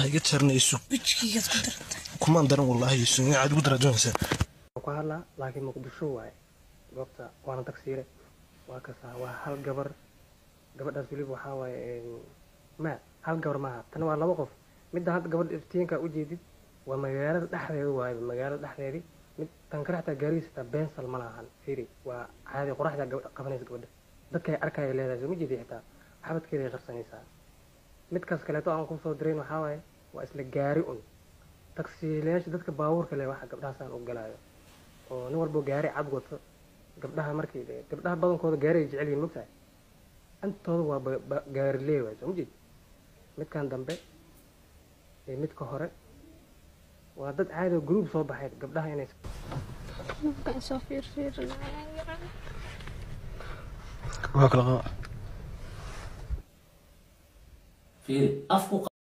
iga jarnayso wejigaygaad ku daranta kumaan daran wallaahi sunya aad ugu darajoonaysaa ku hadlaa laakiin muqdisho waaye goobta waana tagsiire waa kasaa waa hal gabar gabadhaas weliba waxaa waaye ma hal gabar maaha tan waa laba qof midda hadda gabadha iftiinka ujeedid waa magaalada dhexdeeda waaye magaalada dhexdeedii mid tan kale xataa gaarigiisa xitaa bensal ma lahan fiiri waa caadi qoraxda gabadha qabanaysa gabadha dadkay arkaya leedahay soo ma jeedi xitaa xabadkeeday qarsanaysaa midkaas kaleeto aan kusoo dirayn waxaa waaye waa isla gaari un tagsiilayaasha dadka baabuurka leh waxa gabdhahaasaan u galaayo oo nin walbo gaari cad wato gabdhaha markii de gabdhaha badankooda gaari ay jecel yihin mogtahay intooda waa ba- ba- gaari lee waay soo ma jeed midkan dambe iyo midka hore waa dad caadi oo gruub soo baxay gabdhaha inay markaan soo fiirfiirinaya waa kala qaba fiiri afku